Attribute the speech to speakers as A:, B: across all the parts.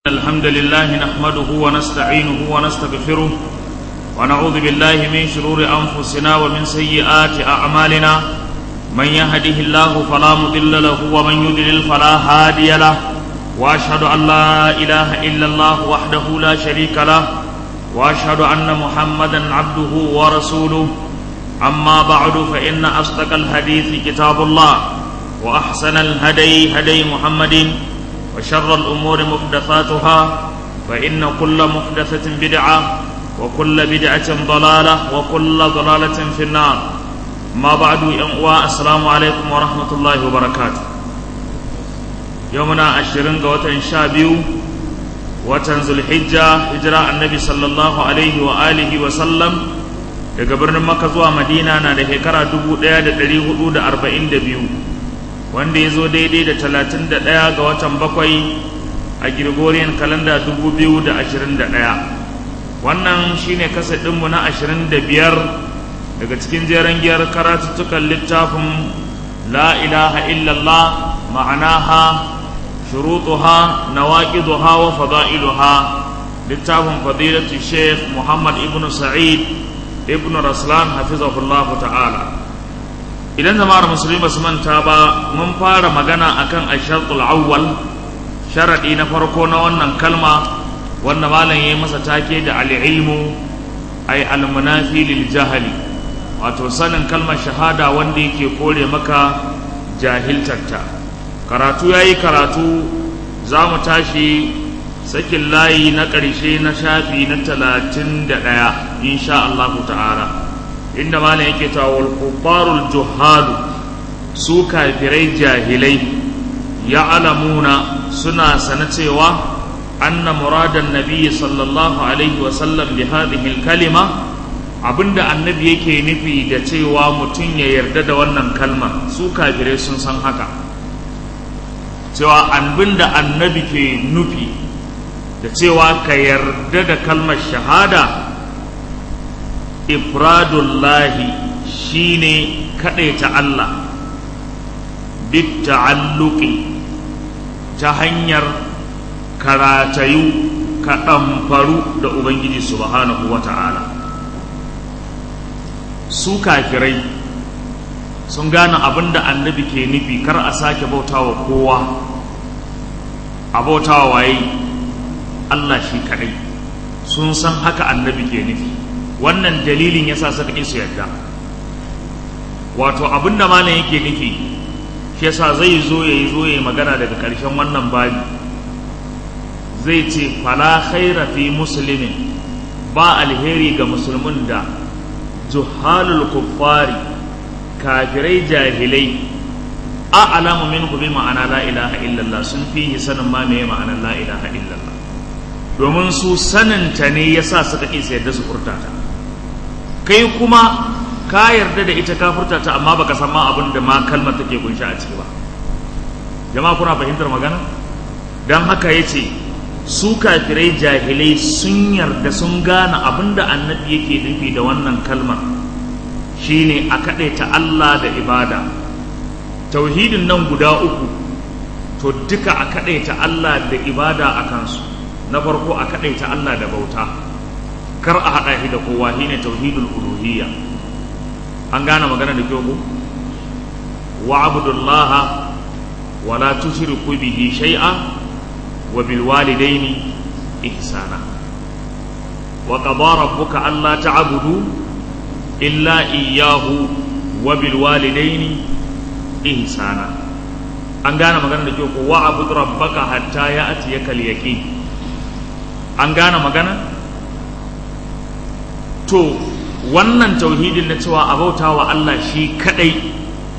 A: الحمد لله نحمده ونستعينه ونستغفره ونعوذ بالله من شرور أنفسنا ومن سيئات أعمالنا من يهده الله فلا مضل له ومن يضلل فلا هادي له وأشهد أن لا إله إلا الله وحده لا شريك له وأشهد أن محمدا عبده ورسوله أما بعد فإن أصدق الحديث كتاب الله وأحسن الهدي هدي محمد وشر الأمور محدثاتها فإن كل محدثة بدعة وكل بدعة ضلالة وكل ضلالة في النار ما بعد ينقوى السلام عليكم ورحمة الله وبركاته يومنا عشرين قوة شابيو وتنزل الحجة هجرة النبي صلى الله عليه وآله وسلم daga birnin maka zuwa madina na da shekara 1442 wanda ya zo daidai da talatin da ɗaya ga watan bakwai a Gregorian kalanda dubu biyu da ashirin da ɗaya wannan shine kasa ɗinmu na ashirin da biyar daga cikin jeren giyar karatuttukan littafin la ilaha illallah ma'anaha shurutuha nawaqiduha wa fada'iluha littafin fadilatu sheikh muhammad ibn sa'id ibn raslan hafizahullahu ta'ala idan jama'ar musulmi ba su manta ba mun fara magana akan ashartul awwal sharadi na farko na wannan kalma wanda malam yayi masa take da al-ilmu ay al-munafi lil jahili wato sanin kalmar shahada wanda yake kore maka jahiltarta karatu yayi karatu za mu tashi sakin layi na ƙarshe na shafi na talatin da ɗaya insha Allah ta'ala inda malam yake ta wal kuffarul juhalu su kafirai jahilai ya alamuna suna sana cewa anna muradan nabiyyi sallallahu alaihi wa sallam bi hadhihi kalima abinda annabi yake nufi da cewa mutum ya yarda da wannan kalma su kafirai sun san haka cewa abinda annabi ke nufi da cewa ka yarda da kalmar shahada ifradullahi shine ta Allah bit ta'alluqi ta hanyar karatayu ka ɗamfaru da Ubangiji subhanahu wa ta'ala su kafirai sun gane abin da annabi ke nufi kar a sake bautawa kowa a bautawa waye Allah shi kaɗai sun san haka annabi ke nufi wannan dalilin yasa suka ƙi su yadda wato abinda malam yake nufi shi yasa zai zo ya yi zo ya yi magana daga ƙarshen wannan babi zai ce fala khaira fi muslimin ba alheri ga musulmin da juhalul kuffari kafirai jahilai a alamu min bi ma'ana la ilaha illallah sun fi sanin ma me ma'anar la ilaha illallah domin su saninta ne yasa suka ƙi su yadda su furta ta kai kuma ka yarda da ita ka furta ta amma baka san ma abin da ma kalmar take kunshi a ciki ba jama'a kuna fahimtar magana dan haka yace su kafirai jahilai sun yarda sun gane abin da annabi yake nufi da wannan kalmar shine a ta Allah da ibada tauhidin nan guda uku to duka a ta Allah da ibada a kansu na farko a ta Allah da bauta kar a haɗa shi da kowa shi ne tauhidul uluhiyya an gane magana da kyau ko wa abdullah wa la tushriku bihi shay'a wa bil walidaini ihsana wa qada rabbuka alla ta'budu illa iyyahu wa bil walidaini ihsana an gane magana da kyau ko wa abud rabbaka hatta ya'tiyaka al yaqin an gane magana to wannan tauhidin na cewa abauta wa Allah shi kadai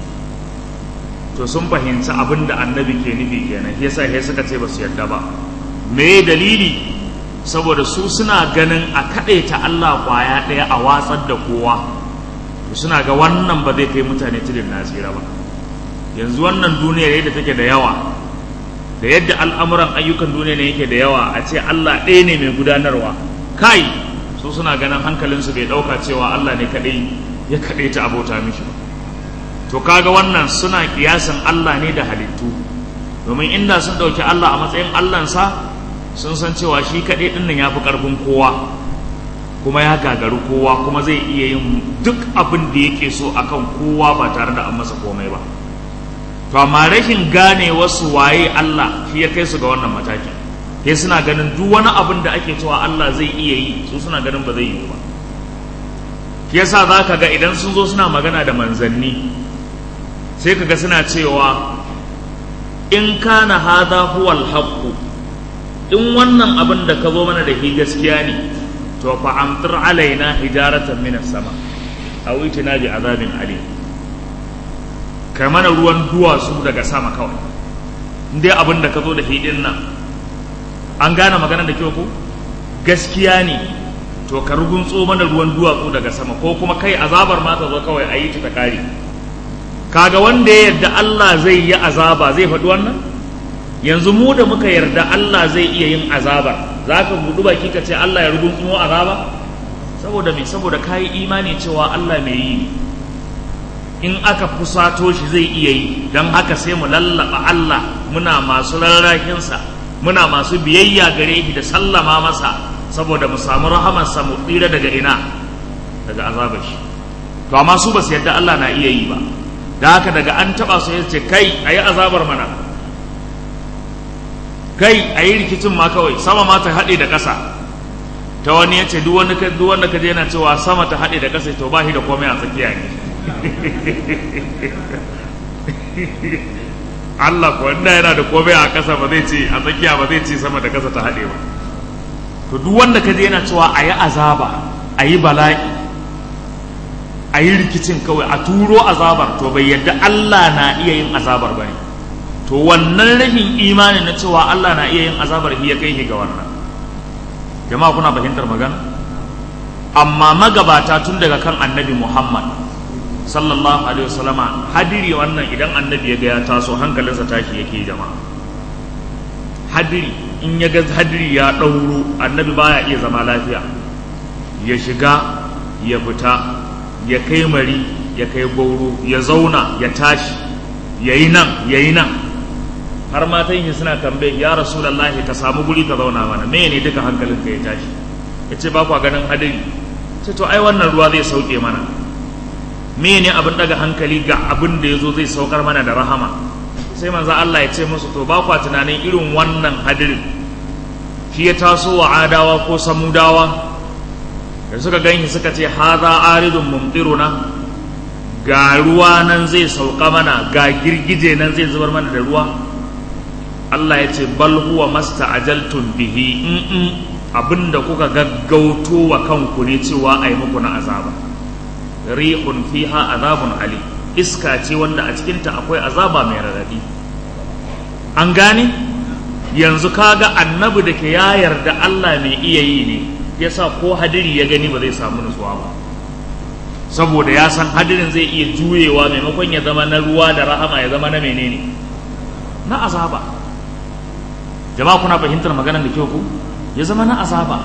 A: to sun fahimci abin da annabi ke nufi kenan yasa sai suka ce ba su yarda ba me dalili saboda su suna ganin a ta Allah kwaya ɗaya a watsar da kowa suna ga wannan ba zai kai mutane tudun nasira ba yanzu wannan duniyar yadda take da yawa da yadda al'amuran ayyukan duniya ne yake da yawa a ce Allah ɗaya ne mai gudanarwa kai su suna ganin hankalinsu bai ɗauka cewa Allah ne kaɗai ya kaɗai ta abota mishi ba to kaga wannan suna kiyasin Allah ne da halittu domin inda sun ɗauki Allah a matsayin Allahnsa sun san cewa shi kaɗai ɗin nan ya fi ƙarfin kowa kuma ya gagaru kowa kuma zai iya yin duk abin da yake so akan kowa ba tare da an masa komai ba to amma rashin gane wasu waye Allah shi ya kai su ga wannan matakin sai suna ganin duk wani abin da ake cewa Allah zai iya yi su suna ganin ba zai yi ba shi yasa za ka ga idan sun zo suna magana da manzanni sai ka ga suna cewa in kana hada huwal haqqu in wannan abin da ka zo mana da shi gaskiya ne to fa amtir alaina hijaratan minas sama aw itina bi azabin alim kai mana ruwan duwatsu daga sama kawai dai abin da ka zo da hidin nan an gane magana da kyau ko gaskiya ne to ka rugunso mana ruwan duwatsu daga sama ko kuma kai azabar ma ta zo kawai a yi ta kare kaga wanda ya yarda Allah zai yi azaba zai faɗi wannan yanzu mu da muka yarda Allah zai iya yin azaba za ka buɗu baki ka ce Allah ya rugunsumo azaba saboda me saboda ka yi imani cewa Allah mai yi in aka fusato shi zai iya yi don haka sai mu lallaba Allah muna masu rarrahinsa muna masu biyayya gare shi da sallama masa saboda mu samu rahamarsa mu tsira daga ina daga azabar shi to amma su ba su yadda Allah na iya yi ba da haka daga an taba su ya ce kai a yi azabar mana kai a yi rikicin ma kawai sama ma ta haɗe da ƙasa ta wani ya ce duk wanda ka je yana cewa sama ta haɗe da ƙasa to ba shi da komai a tsakiya ne Allah ko wanda yana da komai a ƙasa ba zai ce a tsakiya ba zai ce sama da ƙasa ta haɗe ba to duk wanda ka je yana cewa a yi azaba a yi bala'i a yi rikicin kawai a turo azabar to bai yadda Allah na iya yin azabar ba ne to wannan rashin imani na cewa Allah na iya yin azabar ya kai shi ga wannan jama'a kuna fahimtar magana amma magabata tun daga kan annabi Muhammad sallallahu alaihi wasallama hadiri wannan idan annabi ya ga ya taso hankalinsa tashi yake jama'a hadiri in ya ga hadiri ya ɗauro annabi baya iya zama lafiya ya shiga ya fita ya kai mari ya kai gauro ya zauna ya tashi ya yi nan ya yi nan har matan yi suna tambaye ya rasulallahi ka samu guri ka zauna mana me ne duka hankalinka ya tashi ya ce ba kwa ganin hadiri ce to ai wannan ruwa zai sauke mana me ne abin daga hankali ga abin da ya zo zai saukar mana da rahama sai manzo Allah ya ce musu to ba kwa tunanin irin wannan hadirin shi ya taso wa adawa ko samudawa da suka ganshi suka ce haza aridun mumtiruna ga ruwa nan zai sauka mana ga girgije nan zai zubar mana da ruwa Allah ya ce bal huwa masta'ajaltum bihi in abinda kuka gaggauto wa kanku ne cewa ai muku na azaba rihun fiha azabun ali iska ce wanda a cikinta akwai azaba mai radadi an gane yanzu kaga annabi da ke ya yarda Allah mai iya yi ne yasa ko hadiri ya gani ba zai samu nutsuwa ba saboda ya san hadirin zai iya juyewa maimakon ya zama na ruwa da rahama ya zama na menene na azaba jama'a kuna fahimtar maganar da kyau ku ya zama na azaba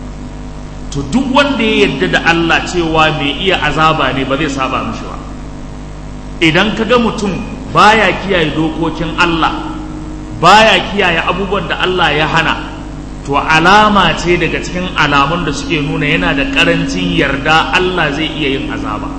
A: to duk wanda ya yarda da Allah cewa mai iya azaba ne ba zai saba mishi ba idan ka ga mutum baya kiyaye dokokin Allah baya kiyaye abubuwan da Allah ya hana to alama ce daga cikin alamun da suke nuna yana da karancin yarda Allah zai iya yin azaba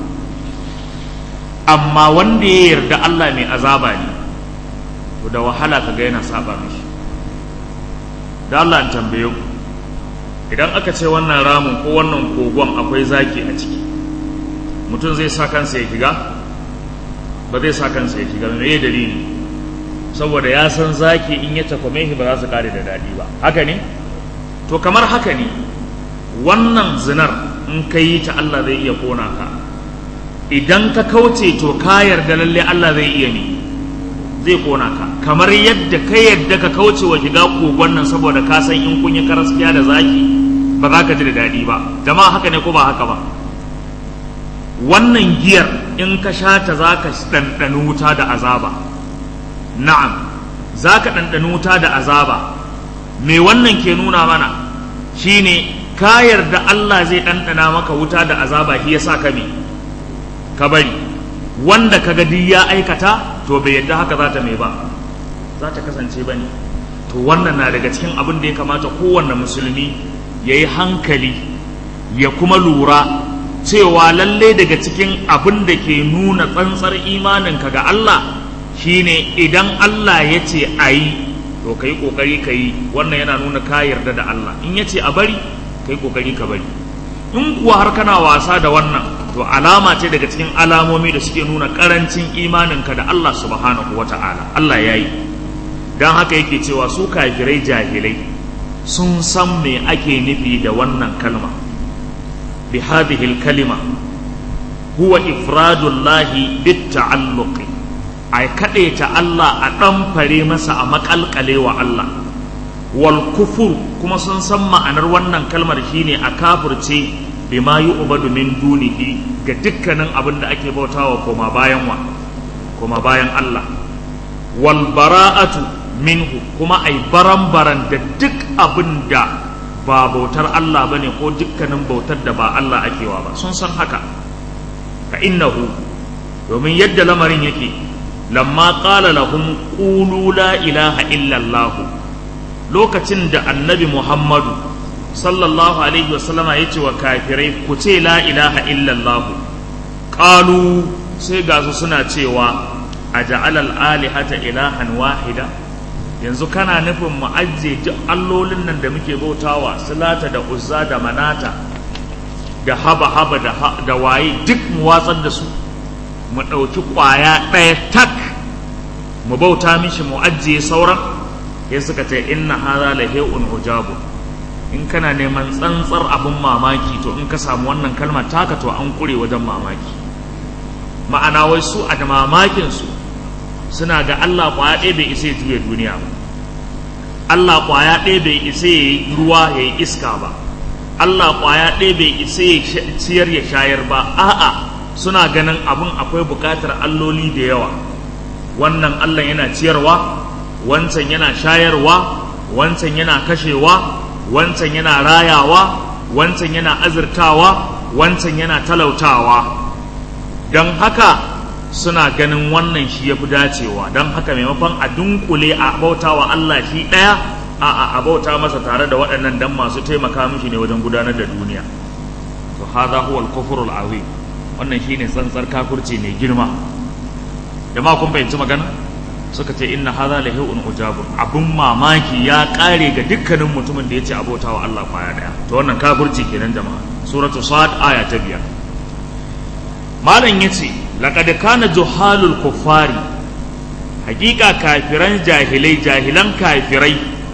A: amma wanda ya yarda Allah mai azaba ne to da wahala kaga yana saba mishi da Allah an tambaye ku idan aka ce wannan ramin ko wannan kogon akwai zaki a ciki mutum zai sa kansa ya shiga ba zai sa kansa ya shiga me dalili saboda ya san zaki in ya takwame shi ba za su kare da daɗi ba haka ne to kamar haka ne wannan zinar in ka yi ta Allah zai iya kona ka idan ka kauce to ka yarda lalle Allah zai iya ne zai kona ka kamar yadda ka yadda ka kauce wa shiga kogon nan saboda ka san in kun yi karaskiya da zaki ba za ka ji da daɗi ba jama'a haka ne ko ba haka ba wannan giyar in ka sha ta za ka ɗanɗani wuta da azaba na'am za ka ɗanɗani wuta da azaba me wannan ke nuna mana shine ka yarda Allah zai ɗanɗana maka wuta da azaba shi yasa ka me ka bari wanda ka ga duk ya aikata to bai yadda haka za ta mai ba za ta kasance ba ne to wannan na daga cikin abin da ya kamata kowanne musulmi ya yi hankali ya kuma lura cewa lalle daga cikin abin da ke nuna tsantsar imaninka ga Allah shine idan Allah ya ce a yi to ka yi ƙoƙari ka yi wannan yana nuna ka yarda da Allah in ya ce a bari ka yi ƙoƙari ka bari in kuwa har kana wasa da wannan to alama ce daga cikin alamomi da suke nuna ƙarancin imaninka da Allah subhanahu wa ta'ala Allah ya yi don haka yake cewa su kafirai jahilai sun san me ake nufi da wannan kalma bi hadhihi kalima huwa ifradullahi bit ta'alluqi ai ta Allah a ɗan fare masa a makalkale wa Allah wal kufur kuma sun san ma'anar wannan kalmar shine a kafirce bima yu'badu min dunihi ga dukkanin abin da ake bautawa koma bayan wa koma bayan Allah wal bara'atu minhu kuma ai baran-baran da duk abin da ba bautar Allah bane ko dukkanin bautar da ba Allah akewa ba sun san haka ka innahu domin yadda lamarin yake lamma qala lahum qulu la ilaha illa Allah lokacin da annabi Muhammadu sallallahu alaihi wasallama yace wa kafirai ku ce la ilaha illa Allah qalu sai ga su suna cewa aja'al al-alihata ilahan wahida yanzu kana nufin mu ajiye duk allolin nan da muke bautawa silata da uzza da manata da haba haba da waye duk mu watsar da su mu ɗauki ƙwaya ɗaya tak mu bauta mishi mu ajiye sauran ya suka ce inna hadha la hay'un ujabu in kana neman tsantsar abin mamaki to in ka samu wannan kalmar taka to an kure wajen mamaki ma'ana wai su a da mamakin su suna ga Allah kwaya ɗaya bai isa ya juya duniya ba Allah kwaya ɗaya bai isa ya yi ruwa ya yi iska ba Allah kwaya ɗaya bai isa ya ciyar ya shayar ba a'a suna ganin abin akwai buƙatar alloli da yawa wannan Allah yana ciyarwa wancan yana shayarwa wancan yana kashewa wancan yana rayawa wancan yana azurtawa wancan yana talautawa don haka suna ganin wannan shi ya fi dacewa don haka maimakon a dunkule a bauta wa Allah shi ɗaya a a bauta masa tare da waɗannan dan masu taimaka mishi ne wajen gudanar da duniya to hadha huwa al-kufru al-azim wannan shine tsantsar kafirci mai girma jama'a kun fahimci magana suka ce inna hadha la hay'un ujabun abun mamaki ya kare ga dukkanin mutumin da yace abota wa Allah kwaya daya to wannan kafirci kenan jama'a suratu sad aya ta biyar malam yace laqad kana juhalul kuffari hakika kafiran jahilai jahilan kafirai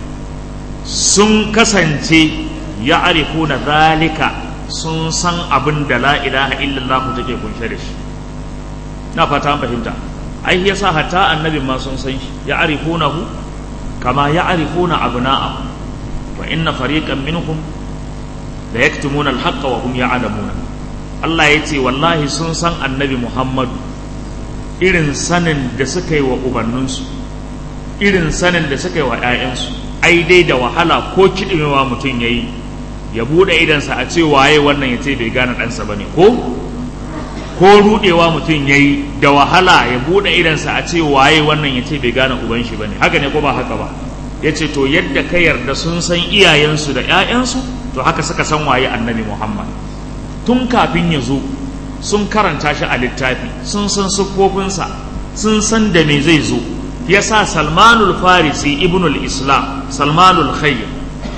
A: sun kasance ya'rifuna zalika sun san abin da la ilaha illallah take kunshe da shi na fata an fahimta ai yasa hatta annabi ma sun san shi ya'rifunahu kama ya'rifuna abna'ahum wa inna fariqan minhum la yaktumuna al-haqqa wa hum ya'lamuna Allah ya ce wallahi sun san annabi Muhammadu irin sanin da suka yi wa ubanninsu irin sanin da suka yi wa 'ya'yansu ai dai da wahala ko kiɗimewa mutum ya yi ya buɗe idansa a ce waye wannan ya ce bai gane ɗansa ba ne ko ko ruɗewa mutum ya yi da wahala ya buɗe idansa a ce waye wannan ya ce bai gane uban shi ba ne haka ne ko ba haka ba ya ce to yadda ka yarda sun san iyayensu da 'ya'yansu to haka suka san waye annabi muhammad tun kafin ya zo sun karanta shi a littafi sun san siffofinsa sun san da me zai zo ya sa salmanul farisi ibnul islam salmanul khayyar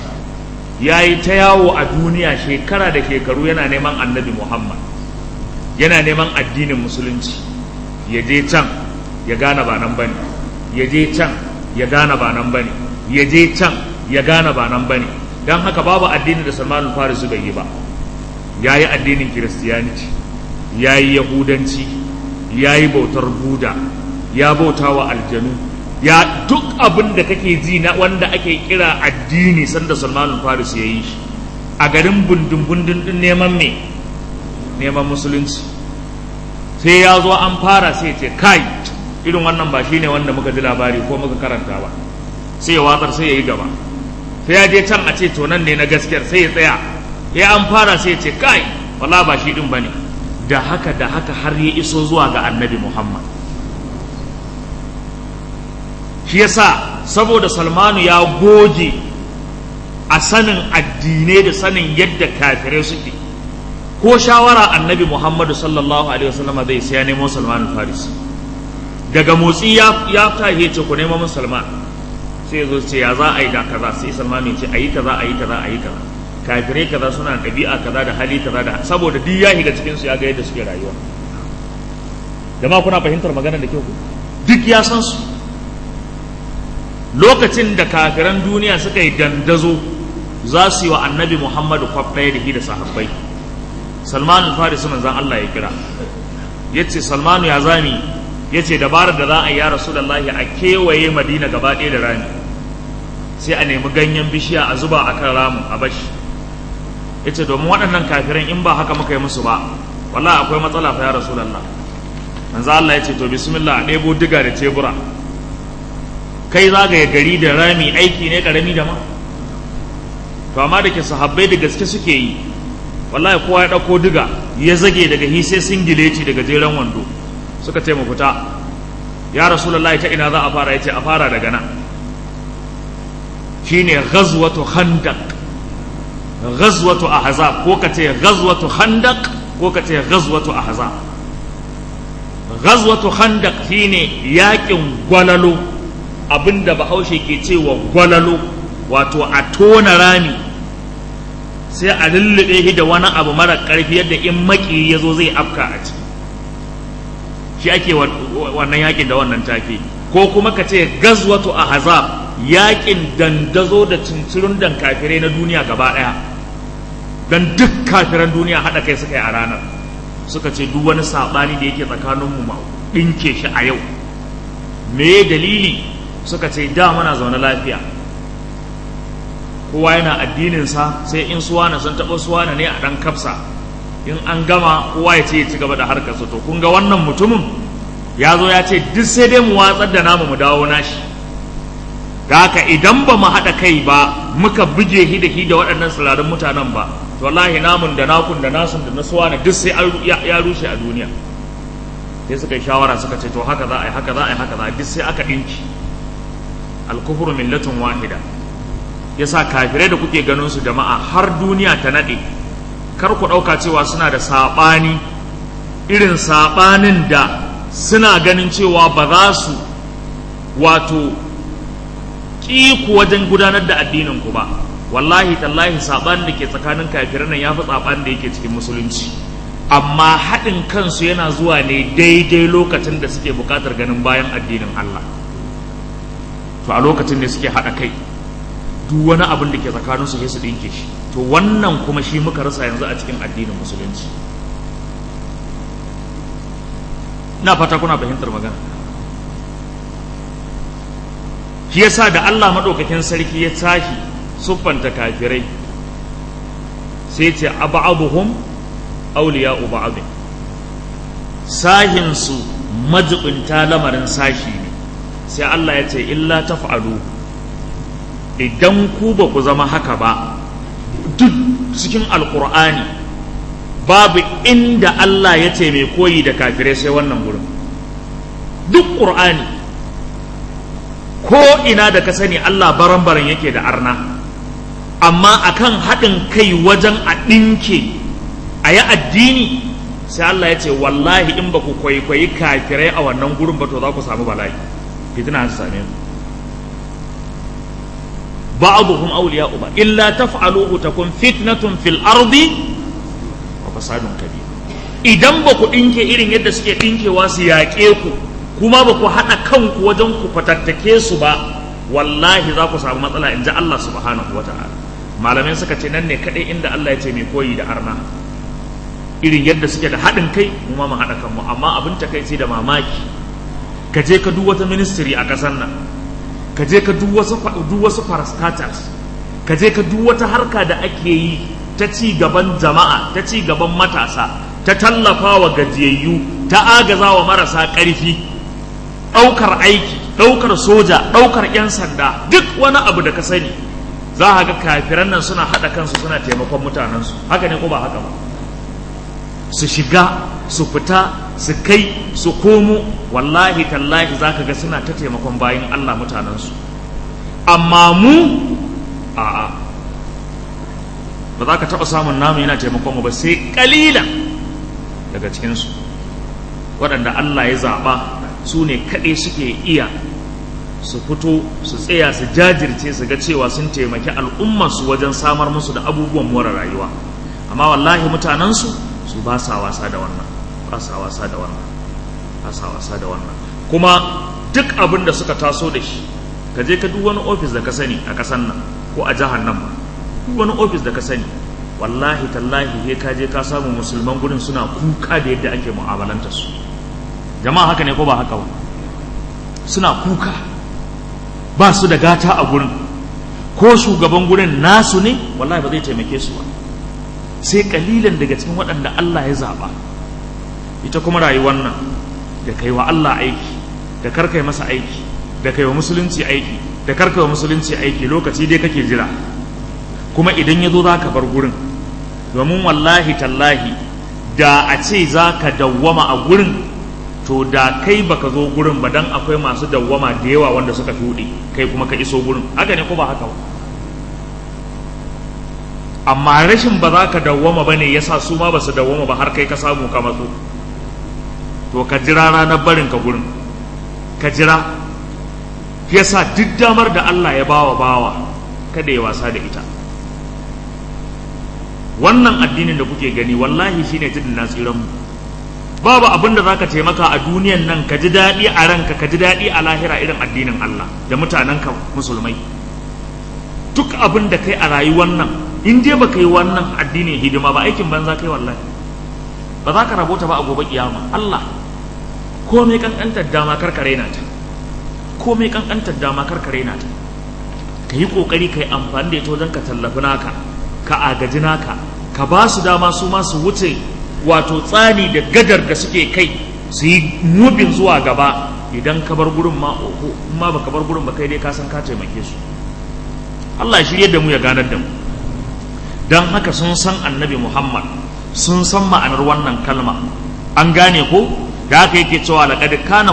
A: ya yi ta yawo a duniya shekara da shekaru yana neman annabi muhammad yana neman addinin musulunci ya je can ya gane ba nan bane ya je can ya gane ba nan bane ya je can ya gane ba nan bane don haka babu addinin da salmanul farisi bai yi ba ya yi addinin kiristiyaniti ya yi yahudanci ya yi bautar buda ya bauta wa aljanu ya duk abin da kake ji na wanda ake kira addini sanda salmanul faris ya yi shi a garin bundun bundun din neman me neman musulunci sai ya zo an fara sai ce kai irin wannan ba shine wanda muka ji labari ko muka karanta ba sai ya watsar sai ya yi gaba sai ya je can a ce to nan ne na gaskiyar sai ya tsaya ya an fara sai ce kai wala ba shi din bane da haka da haka har ya iso zuwa ga annabi Muhammad shi yasa saboda salmanu ya goge a sanin addinai da sanin yadda kafirai suke ko shawara annabi muhammadu sallallahu alaihi wasallama zai sai ya nemo salman faris daga motsi ya ya tahe ce ku nemo min salman sai zo ce ya za a yi da kaza sai salman ya ce a yi kaza a yi kaza a yi kaza kafirai kaza suna da ɗabi'a kaza da hali kaza da saboda duk ya shiga cikin su ya ga yadda suke rayuwa jama'a kuna fahimtar magana da kyau duk ya san su lokacin da kafiran duniya suka yi dandazo za su yi wa annabi muhammadu kwaf ɗaya da shi da sahabbai salman al-farisi manzan allah ya kira ya ce salmanu ya zami ya ce dabarar da za a yi ya rasu da a kewaye madina gaba ɗaya da rami sai a nemi ganyen bishiya a zuba a kan ramu a bashi ya ce domin waɗannan kafiran in ba haka muka yi musu ba wallah akwai matsala fa ya rasu da manzo Allah ya ce to bismillah a ɗebo diga da tebura kai zagaye gari da rami aiki ne karami da ma to amma da ke sahabbai da gaske suke yi wallahi kowa ya ɗauko diga ya zage daga hi sai singileti daga jeren wando suka ce mu fita ya rasulullahi ta ina za a fara ya ce a fara daga nan shine ghazwatu khandaq ghazwatu ahzab ko ka ce ghazwatu khandaq ko ka ce ghazwatu ahzab ghazwatu khandaq shine yakin gwalalo abinda bahaushe ke cewa gwalalo wato a tona rami sai a lullube shi da wani abu mara karfi yadda in maki ya zo zai afka a ciki shi ake wannan yakin da wannan take ko kuma ka ce gazwatu ahzab yakin dandazo da cincirin dan kafirai na duniya gaba daya dan duk kafiran duniya hada kai suka yi a ranar suka ce duk wani saɓani da yake tsakaninmu ma ɗinke shi a yau me dalili suka ce da muna zaune lafiya kowa yana addininsa sai in suwana sun taɓa suwana ne a ɗan kafsa in an gama kowa ya ce ya ci gaba da harkarsa to kun ga wannan mutumin ya zo ya ce duk sai dai mu watsar da namu mu dawo nashi da haka idan ba mu haɗa kai ba muka buge hi da hi da waɗannan tsirarin mutanen ba to wallahi namun da nakun da nasun da nasuwa na duk sai ya rushe a duniya sai suka yi shawara suka ce to haka za a yi haka za a yi haka za a duk sai aka ɗinki alkufuru millatun wahida yasa kafirai da kuke ganin su jama'a har duniya ta naɗe kar ku ɗauka cewa suna da saɓani irin saɓanin da suna ganin cewa ba za su wato ƙi ku wajen gudanar da addinin ku ba wallahi tallahi saɓanin da ke tsakanin kafirai nan ya fi saɓanin da yake cikin musulunci amma haɗin kansu yana zuwa ne daidai lokacin da suke buƙatar ganin bayan addinin Allah to a lokacin ne suke haɗa kai duk wani abin da ke tsakaninsu sai su ɗinke shi to wannan kuma shi muka rasa yanzu a cikin addinin musulunci na fata kuna fahimtar magana shi yasa da Allah maɗaukakin sarki ya tashi siffanta kafirai sai ce abu'abuhum awliya'u ba'd sahin su majibinta lamarin sashi ne sai Allah ya ce illa taf'alu idan ku ba ku zama haka ba duk cikin alkur'ani babu inda Allah ya ce mai koyi da kafirai sai wannan gurin duk ƙur'ani ko ina da ka sani Allah baran-baran yake da arna amma akan haɗin kai wajen a ɗinke a yi addini sai Allah ya ce wallahi in ba ku kwaikwayi kafirai a wannan gurin ba to za ku samu bala'i fitina su same ku بعضهم أولياء بعض إلا تفعلوه تكون فتنة في الأرض وفساد كبير idan ba ku ɗinke irin yadda suke ɗinkewa su yaƙe ku kuma ba ku haɗa kanku wajen ku fatattake su ba wallahi za ku samu matsala in ji Allah subhanahu wa ta'ala malamai suka ce nan ne kaɗai inda Allah ya ce mai koyi da arna irin yadda suke da haɗin kai mu ma mu haɗa kanmu amma abin takaici da mamaki ka je ka duk wata ministry a ƙasar nan ka je ka duk wasu duk wasu parastatals ka je ka duk wata harka da ake yi ta ci gaban jama'a ta ci gaban matasa ta tallafa wa gajiyayyu ta agaza wa marasa ƙarfi ɗaukar aiki ɗaukar soja ɗaukar 'yan sanda duk wani abu da ka sani za a ga kafiran nan suna haɗa kansu suna taimakon mutanensu haka ne ko ba haka ba su shiga su fita su kai su komo wallahi tallahi za ka ga suna ta taimakon bayan Allah mutanensu amma mu a'a ba za ka taɓa samun namu yana taimakon mu ba sai ƙalilan daga cikinsu waɗanda Allah ya zaɓa su ne kaɗai suke iya su fito su tsaya su jajirce su ga cewa sun taimaki al'ummarsu wajen samar musu da abubuwan more rayuwa amma wallahi mutanensu su ba sa wasa da wannan ba sa wasa da wannan ba sa wasa da wannan kuma duk abin da suka taso da shi ka je ka duk wani ofis da ka sani a ƙasan nan ko a jihar nan ba duk wani ofis da ka sani wallahi tallahi he ka je ka samu musulman gurin suna kuka da yadda ake mu'amalanta su jama'a haka ne ko ba haka ba suna kuka ba su da gata a gurin ko shugaban gurin nasu ne wallahi ba zai taimake su ba sai kalilan daga cikin waɗanda Allah ya zaɓa ita kuma rayuwar nan da kai wa Allah aiki da karkai masa aiki da kai wa musulunci aiki da karkai wa musulunci aiki lokaci dai kake jira kuma idan ya zo za ka bar gurin domin wallahi tallahi da a ce za ka dawwama a gurin to da kai baka zo gurin ba dan akwai masu dawwama da yawa wanda suka tuɗe kai kuma ka iso gurin haka ne ko ba haka ba amma rashin ba za ka dawwama ba ne ya sa su ma ba su dawwama ba har kai ka samu ka matso to ka jira ranar barin ka gurin ka jira ya sa duk damar da Allah ya bawa bawa kada ya wasa da ita wannan addinin da kuke gani wallahi shine tudun nasiran mu babu abin da zaka taimaka a duniyan nan ka ji daɗi a ranka ka ji daɗi a lahira irin addinin Allah da mutanenka musulmai duk abin da kai a rayuwar nan in dai baka yi wannan addinin hidima ba aikin banza kai wallahi ba za ka rabota ba a gobe kiyama Allah komai kankantar dama karkare na ta komai kankantar dama karkare na ta ka yi kokari ka yi amfani da ita wajen ka tallafi naka ka agaji naka ka ba su dama su ma su wuce wato tsani da gadar da suke kai su yi mubin zuwa gaba idan ka bar gurin ma oho in ma baka bar gurin ba kai dai ka san ka taimake su Allah ya shirye da mu ya ganar da mu dan haka sun san annabi Muhammad sun san ma'anar wannan kalma an gane ko da haka yake cewa laqad kana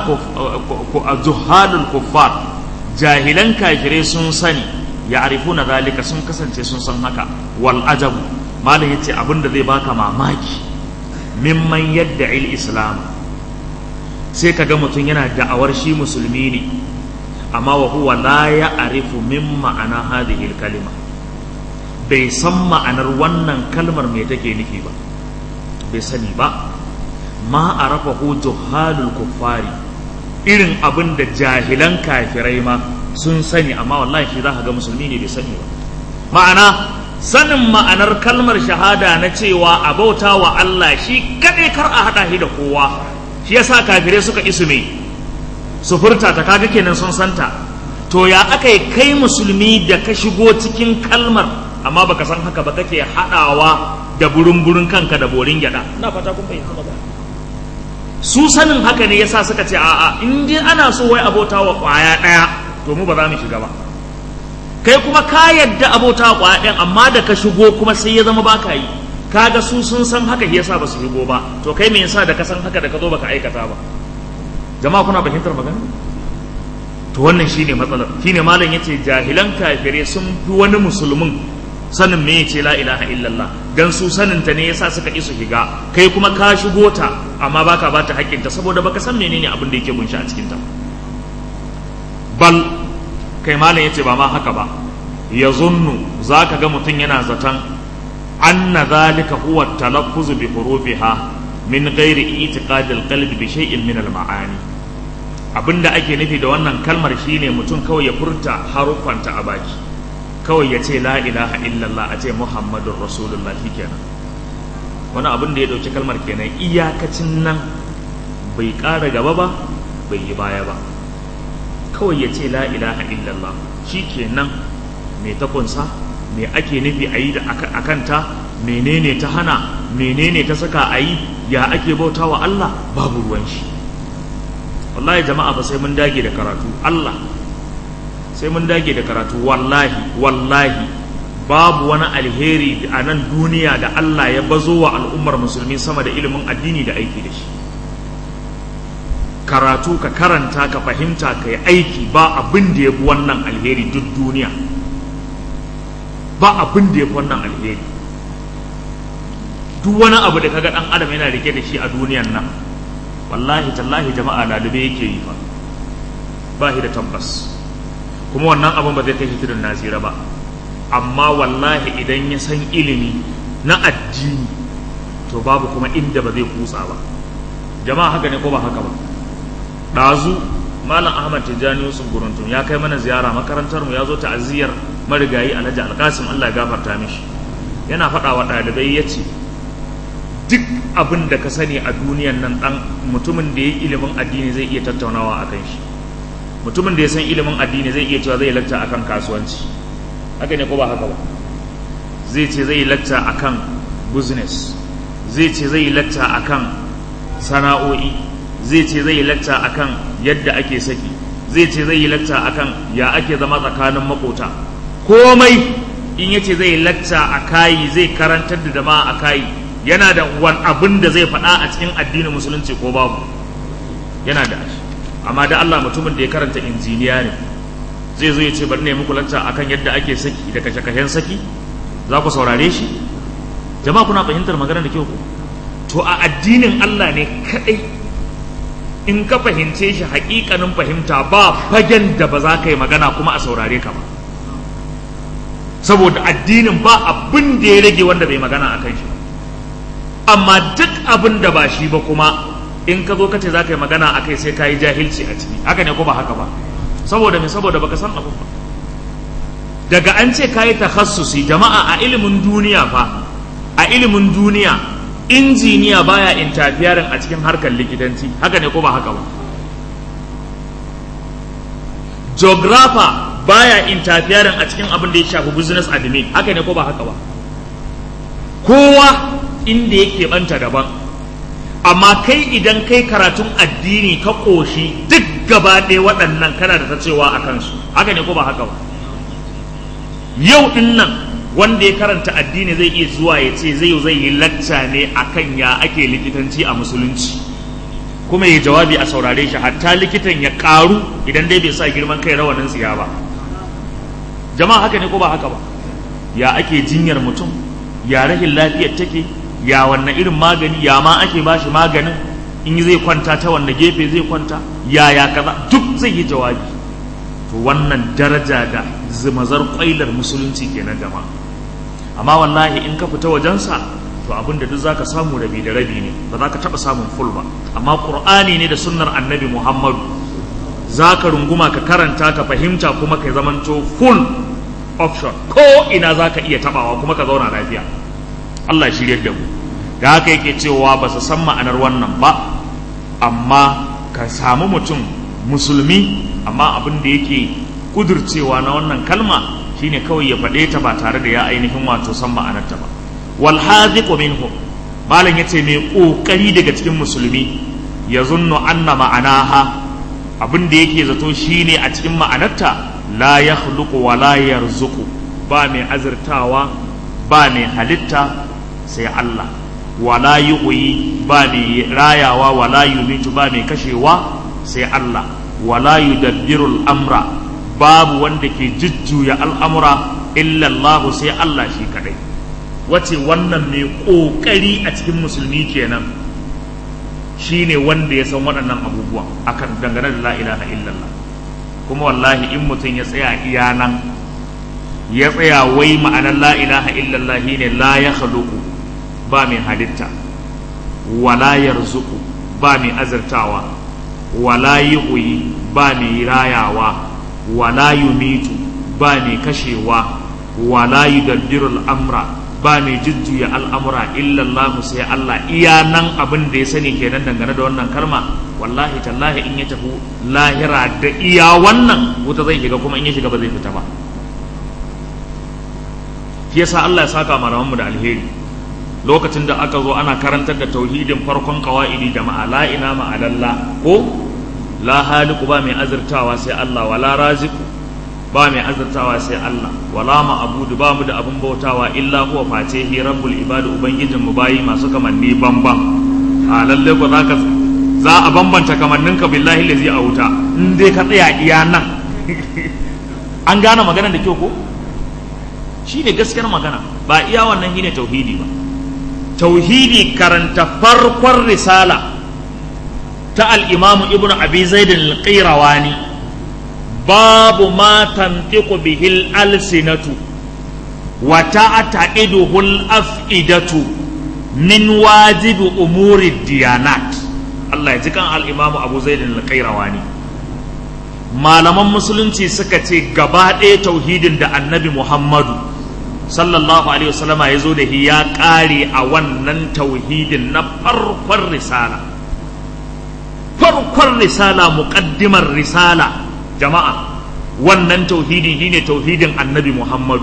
A: juhalul kuffar jahilan kafirai sun sani ya'rifuna zalika sun kasance sun san haka wal ajabu malam yace abinda zai baka mamaki mimman yadda il islam sai ka ga mutum yana da'awar shi musulmi ne amma wa huwa la ya'rifu min ma'ana hadhihi kalima bai san ma'anar wannan kalmar me take nufi ba bai sani ba ma arafahu juhalul kuffari irin abin da jahilan kafirai ma sun sani amma wallahi shi za ka ga musulmi ne bai sani ba ma'ana sanin ma'anar kalmar shahada na cewa a bauta wa Allah shi kaɗai kar a haɗa shi da kowa shi yasa kafirai suka isu me su furta ta kaga kenan sun santa to ya aka yi kai musulmi da ka shigo cikin kalmar amma baka san haka ba kake haɗawa da burin-burin kanka da borin gyaɗa na fata kun fahimta magana su sanin haka ne yasa suka ce a'a in dai ana so wai abota wa ƙwaya ɗaya to mu ba za mu shiga ba kai kuma ka yadda abota kwaya ɗin amma da ka shigo kuma sai ya zama baka yi kaga su sun san haka yasa ba su shigo ba to kai me yasa da ka san haka da ka zo baka aikata ba jama'a kuna fahimtar magana to wannan shine matsalar shine malam yace jahilan kafirai sun fi wani musulmin sanin me yace la ilaha illallah dan su sanin ta ne yasa suka isu shiga kai kuma ka shigo ta amma baka bata haƙƙinta saboda baka san menene abin da yake bunshi a cikin ta bal kai malam yace ba ma haka ba ya zunnu zaka ga mutum yana zaton anna zalika huwa talaffuz bi hurufiha min ghairi i'tiqad al-qalb bi shay'in min al-ma'ani abinda ake nufi da wannan kalmar shine mutum kawai ya furta haruffanta a baki kawai ya ce la ilaha illallah a ce muhammadur rasulullah kenan wani abin da ya dauki kalmar kenan iyakacin nan bai ƙara gaba ba bai yi baya ba kawai ya ce la ilaha illallah shi kenan mai ta kunsa me ake nufi a yi a kanta menene ta hana menene ta saka a yi ya ake bauta wa Allah babu ruwan shi wallahi jama'a ba sai mun dage da karatu Allah sai mun dage da karatu wallahi wallahi babu wani alheri a nan duniya da Allah ya bazo wa al'ummar musulmi sama da ilimin addini da aiki da shi karatu ka karanta ka fahimta ka yi aiki ba abin da ya fi wannan alheri duk duniya ba abin da ya fi wannan alheri duk wani abu da kaga dan adam yana rike da shi a duniyan nan wallahi tallahi jama'a lalube yake yi fa ba shi da tabbas kuma wannan abin ba zai kai shi tudun nasira ba amma wallahi idan ya san ilimi na addini to babu kuma inda ba zai kusa ba jama'a haka ne ko ba haka ba ɗazu malam ahmad tijjani yusuf guruntun ya kai mana ziyara makarantar mu ya zo ta'aziyar marigayi alhaji alkasim allah ya gafarta mishi yana faɗa wa ɗalibai ya ce duk abin da ka sani a duniyan nan ɗan mutumin da ya yi ilimin addini zai iya tattaunawa a kan shi mutumin da ya san ilimin addini zai iya cewa zai lacca akan kasuwanci haka ne ko ba haka ba zai ce zai lacca akan business zai ce zai lacca akan sana'o'i zai ce zai lacca akan yadda ake saki zai ce zai yi lacca akan ya ake zama tsakanin makota komai in yace zai lacca a kayi zai karantar da jama'a a kayi yana da wani abin da zai faɗa a cikin addinin musulunci ko babu yana da shi amma da Allah mutumin da ya karanta injiniya ne zai zo ya ce bari ne muku lacca akan yadda ake saki da kashe-kashen saki za ku saurare shi jama'a kuna fahimtar magana da kyau to a addinin Allah ne kadai in ka fahimce shi hakikanin fahimta ba fagen da ba za ka yi magana kuma a saurare ka ba saboda addinin ba abin da ya rage wanda bai magana a kan shi amma duk abin da ba shi ba kuma in ka zo ka ce za ka yi magana a kai sai ka yi jahilci a ciki haka ne ko ba haka ba saboda me saboda baka san abin ba daga an ce ka yi takhassusi jama'a a ilimin duniya fa a ilimin duniya injiniya baya intafiyarin a cikin harkar likitanci haka ne ko ba haka ba geographer baya intafiyarin a cikin abin da ya shafi business admin haka ne ko ba haka ba kowa inda yake banta daban amma kai idan kai karatun addini ka ƙoshi duk gaba ɗaya waɗannan kana da ta cewa a kansu haka ne ko ba haka ba yau ɗin nan wanda ya karanta addini zai iya zuwa ya ce zai zai yi lacca ne akan ya ake likitanci a musulunci kuma ya jawabi a saurare shi hatta likitan ya karu idan dai bai sa girman kai rawanin tsiya ba jama'a haka ne ko ba haka ba ya ake jinyar mutum ya rahin lafiyar take ya wannan irin magani ya ma ake bashi maganin in zai kwanta ta wanne gefe zai kwanta ya ya kaza duk zai yi jawabi to wannan daraja da zumazar kwailar musulunci kenan jama'a amma wallahi in ka fita wajensa to abin da duk zaka samu rabi da rabi ne ba za ka taɓa samun full ba amma qur'ani ne da sunnar annabi muhammadu za ka runguma ka karanta ka fahimta kuma ka zamanto full option ko ina za ka iya taɓawa kuma ka zauna lafiya allah shirya da mu da haka yake cewa ba su san ma'anar wannan ba amma ka samu mutum musulmi amma abin da yake kudurcewa na wannan kalma shine kawai ya faɗe ta ba tare da ya ainihin wato san ma'anarta ba wal haziqu minhum malam yace mai kokari daga cikin musulmi ya zunnu anna ma'anaha abin da yake zato shine a cikin ma'anarta la yakhluqu wa la yarzuqu ba mai azurtawa ba mai halitta sai Allah wala yu'yi ba mai rayawa wala yumitu ba mai kashewa sai Allah wala yudabbirul amra babu wanda ke jujjuya al'amura illallahu sai Allah shi kadai wace wannan mai ƙoƙari a cikin musulmi kenan shi ne wanda ya san waɗannan abubuwa akan dangane da la'ilaha illallah kuma wallahi in mutum ya tsaya iya nan ya tsaya wai ma'anar la'ilaha illallah shi ne la ya ba mai halitta wala yarzuku ba mai azurtawa wala yi ba mai rayawa wala yumitu ba mai kashewa wala yudabbiru al'amra ba mai jujjuya al'amura illallahu sai Allah iya nan abin da ya sani kenan dangane da wannan kalma wallahi tallahi in ya tafi lahira da iya wannan wuta zai shiga kuma in ya shiga ba zai fita ba shi yasa Allah ya saka malamanmu da alheri lokacin da aka zo ana karantar da tauhidin farkon qawaidi jama'a la ina ma'alalla ko la haliku ba mai azurtawa sai Allah wala raziku ba mai azurtawa sai Allah wala ma'budu ba mu da abun bautawa illa huwa face hi rabbul ibadu ubangijin mu bayi masu kamanni bamban a lalle ko zaka za a bambanta kamannin ka billahi lazi a wuta in dai ka tsaya iya nan an gane magana da kyau ko shine gaskiyar magana ba iya wannan shine tauhidi ba tauhidi karanta farkon risala ta al-imamu ibnu abi zaid al-qayrawani babu ma tantiqu bihil alsinatu wa ta'taqiduhu al-af'idatu min wajibi umuri diyanat Allah ya ji kan al-Imam Abu Zaid al-Qayrawani malaman musulunci suka ce gaba ɗaya tauhidin da Annabi Muhammadu sallallahu alaihi wasallama ya zo da shi ya ƙare a wannan tauhidin na farkon risala farkon risala muƙaddimar risala jama'a wannan tauhidi shine tauhidin annabi muhammadu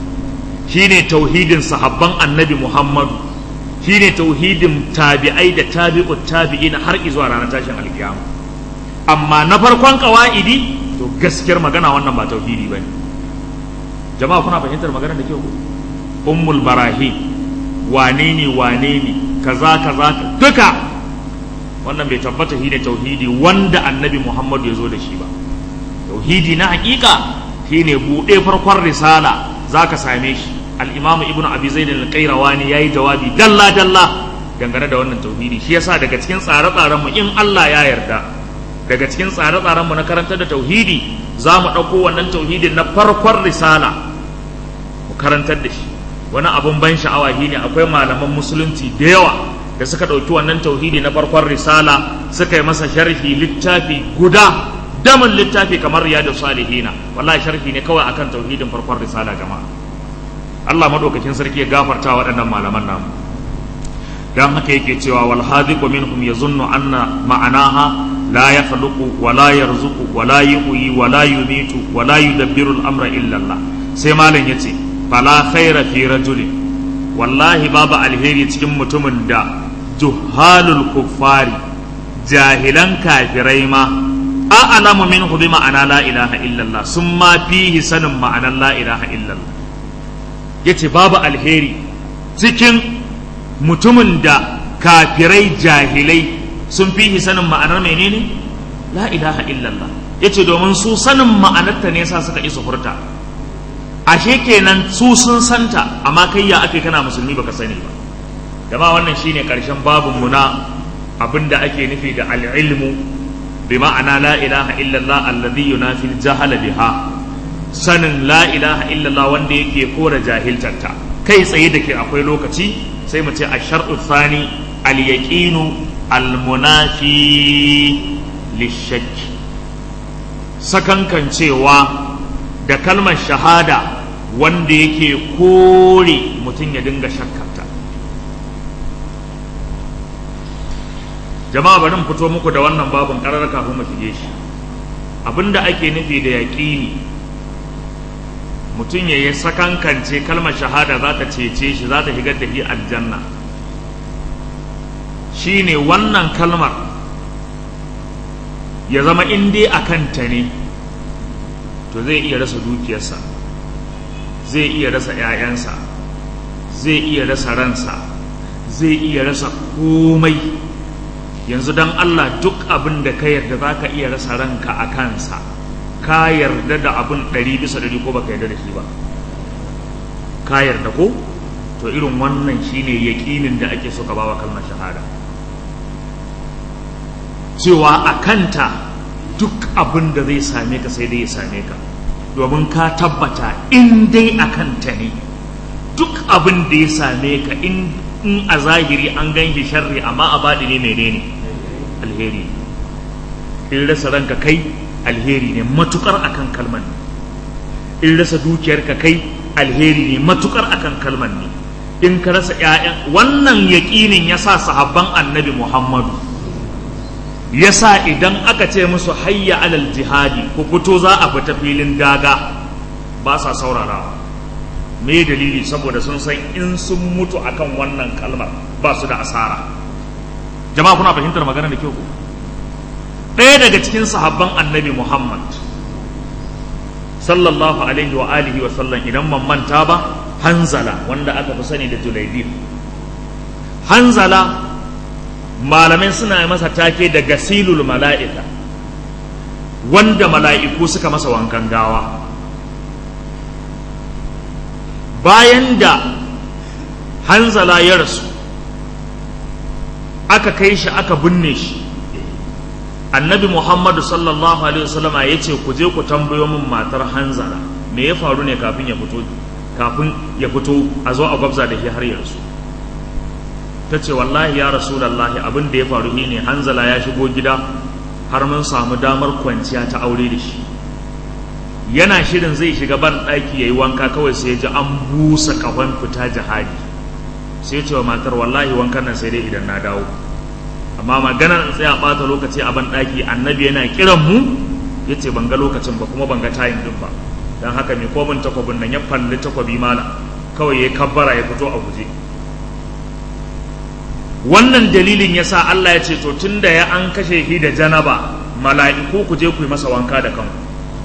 A: shine tauhidin sahabban annabi muhammadu shine tauhidin tabi'ai da tabi'ut tabi'ina har zuwa ranar tashin alkiyama amma na farkon kawa'idi to gaskiyar magana wannan ba tauhidi bane jama'a kuna fahimtar magana da kyau ummul barahi wane ne wane ne kaza kaza duka wannan bai tabbata shine tauhidi wanda annabi muhammadu ya zo da shi ba tauhidi na hakika shine buɗe farkon risala zaka same shi al-imam ibnu abi zaid al-qayrawani yayi jawabi dalla dalla dangane da wannan tauhidi shi yasa daga cikin tsare-tsaren mu in Allah ya yarda daga cikin tsare-tsaren mu na karantar da tauhidi za mu ɗauko wannan tauhidin na farkon risala mu karantar da shi wani abun ban sha'awa shine akwai malaman musulunci da yawa da suka ɗauki wannan tauhidi na farkon risala suka yi masa sharhi littafi guda damin littafi kamar riyadu salihina wallahi sharhi ne kawai akan tauhidin farkon risala jama'a Allah madaukakin sarki ya gafarta waɗannan malaman namu dan haka yake cewa wal hadiqu minhum yazunnu anna ma'anaha la yakhluqu wa la yarzuqu wa la yuhyi wa la yumitu wa la yudabbiru al-amra illa Allah sai malam yace fala khaira fi rajulin wallahi babu alheri cikin mutumin da juhalul kuffari jahilan kafirai ma a'lamu minhu bi ma'ana la ilaha illallah sun ma fihi sanin ma'anar la ilaha illallah yace babu alheri cikin mutumin da kafirai jahilai sun fihi sanin ma'anar menene la ilaha illallah yace domin su sanin ma'anarta ne sa suka isa furta ashe kenan su sun santa amma kai ya ake kana musulmi baka sani ba dama wannan shine karshen babun mu na abinda ake nufi da al-ilmu bi ma'ana la ilaha illallah alladhi yunafi al-jahala biha sanin la ilaha illallah wanda yake kora jahiltarta kai tsaye da ke akwai lokaci sai mu ce ash-shar'u thani al-yaqinu al-munafi lish-shakk sakankancewa da kalmar shahada wanda yake kore mutum ya dinga shakkarta jama'a bari mu fito muku da wannan babin karar kafin mu shige shi abinda ake nufi da yaƙini mutum ya yi sakankance kalmar shahada za ta cece shi za ta shigar da shi aljanna shine wannan kalmar ya zama in dai a kanta ne to zai iya rasa dukiyarsa zai iya rasa 'ya'yansa zai iya rasa ransa zai iya rasa komai yanzu don Allah duk abin da ka yarda za ka iya rasa ranka a kansa ka yarda da abin ɗari bisa ɗari ko baka yarda da shi ba ka yarda ko to irin wannan shine yaƙinin da ake so ka bawa kalmar shahada cewa a kanta duk abin da zai same ka sai dai ya same ka domin ka tabbata in dai a kanta ne duk abin da ya same ka in a zahiri an gan shi sharri amma a baɗi ne mai ne alheri in rasa ranka kai alheri ne matukar akan kalman ne in rasa dukiyarka kai alheri ne matukar akan kalman ne in ka rasa 'ya'yan wannan yaƙinin ya sa sahabban annabi muhammadu yasa idan aka ce musu hayya alal jihadi ku fito za a fita filin daga ba sa saurarawa me dalili saboda sun san in sun mutu akan wannan kalmar ba su da asara jama'a kuna fahimtar magana da kyau ɗaya daga cikin sahabban annabi muhammad sallallahu alaihi wa alihi wa sallam idan man manta ba hanzala wanda aka fi sani da julaibib hanzala malamai suna masa take da gasilul mala'ika wanda mala'iku suka masa wankan gawa bayan da hanzala ya rasu aka kai shi aka binne shi annabi muhammadu sallallahu alaihi wasallama ya ce ku je ku tambayo min matar hanzala me ya faru ne kafin ya fito kafin ya fito a zo a gwabza da shi har ya rasu ta ce wallahi ya rasulallahi abin da ya faru ne hanzala ya shigo gida har mun samu damar kwanciya ta aure da shi yana shirin zai shiga ban ɗaki ya yi wanka kawai sai ya ji an busa kahon fita jihadi sai ya ce wa matar wallahi wankan nan sai dai idan na dawo amma maganar in tsaya ɓata lokaci a ban ɗaki annabi yana kiran mu ya ce ban ga lokacin ba kuma ban ga tayin din ba don haka mai komin takwabin nan ya falli takwabi mala kawai ya kabbara ya fito a guje wannan dalilin ya sa Allah ya ce to tun da ya an kashe shi da janaba mala'iku ku je ku yi masa wanka da kanku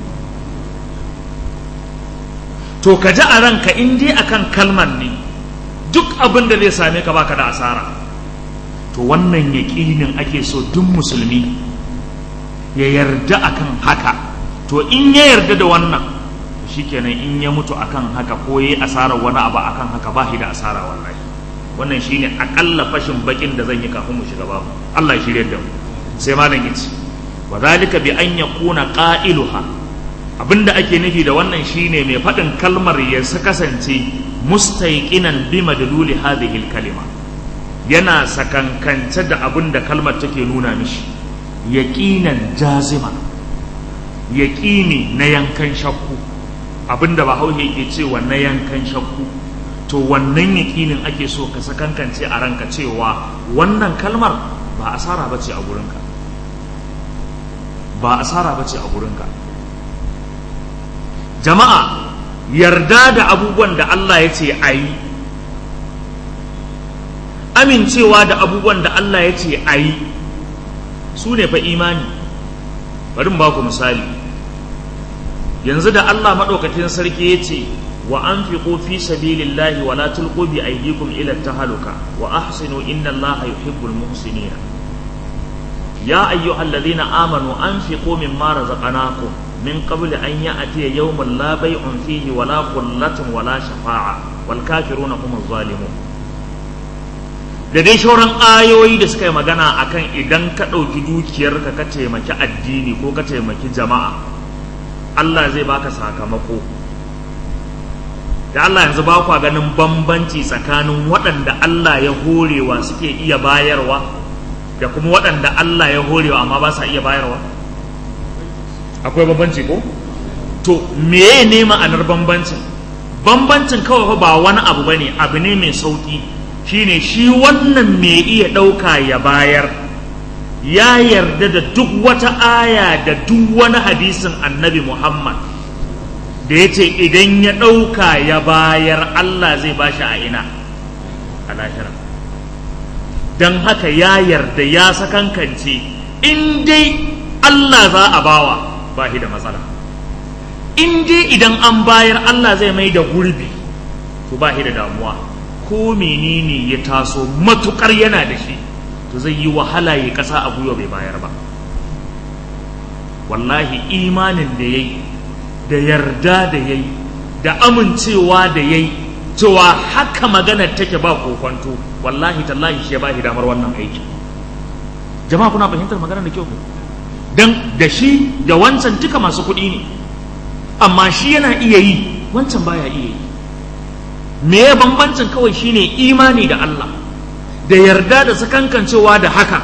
A: to ka ji a ranka in dai akan kalmar ne duk abin da zai same ka baka da asara to wannan yaƙinin ake so duk musulmi ya yarda akan haka to in ya yarda da wannan shikenan in ya mutu akan haka ko yayi asarar wani abu akan haka ba shi da asara wallahi wannan shine akalla fashin bakin da zan yi kafin mu shiga babu Allah ya shirye da mu sai malam yace wa zalika bi an yakuna qailuha abinda ake nufi da wannan shine mai faɗin kalmar ya kasance mustaiqinan bi madluli hadhihi kalima yana sakankance da abin da kalmar take nuna mishi yaqinan jazima yaqini na yankan shakku abinda bahaushe yake cewa na yankan shakku to wannan yaƙinin ake so ka sakankance a ranka cewa wannan kalmar ba asara bace a gurinka ba asara bace a gurinka jama'a yarda da abubuwan da Allah ya ce a yi amincewa da abubuwan da Allah ya ce a yi su ne fa imani bari mu ba ku misali yanzu da Allah maɗaukakin sarki ya ce wa an fi fi sabilillahi wa la tulqu bi aydikum ila tahaluka wa ahsinu inna Allaha yuhibbul muhsinin ya ayyuhalladhina amanu anfiqu mimma razaqnakum min qabl an ya'tiya yawmun la bay'un fihi wa la khullatun wa la shafa'a wal kafiruna humuz zalimun da dai shauran ayoyi da suka yi magana akan idan ka ɗauki dukiyarka ka taimaki addini ko ka taimaki jama'a Allah zai baka sakamako da Allah yanzu ba kwa ganin bambanci tsakanin waɗanda Allah ya horewa suke iya bayarwa da kuma waɗanda Allah ya horewa amma ba sa iya bayarwa akwai bambanci ko to meye ne ma'anar bambancin bambancin kawai ba wani abu bane abu ne mai sauki shine shi wannan mai iya ɗauka ya bayar ya yarda da duk wata aya da duk wani hadisin annabi Muhammad da ya ce idan ya ɗauka ya bayar Allah zai ba shi a ina a lahira don haka ya yarda ya sakankance in dai Allah za a bawa ba shi da matsala in dai idan an bayar Allah zai mai da gurbi to ba shi da damuwa ko menene ya taso matukar yana da shi to zai yi wahala ya kasa a gwiwa bai bayar ba wallahi imanin da ya yi da yarda da ya yi da amincewa da ya yi cewa haka maganar take ba kokonto wallahi tallahi shi ya ba shi damar wannan aiki jama'a kuna fahimtar maganar da kyau dan da shi da wancan duka masu kuɗi ne amma shi yana iya yi wancan baya iya yi me ya bambancin kawai shine imani da Allah da yarda da sakankancewa da haka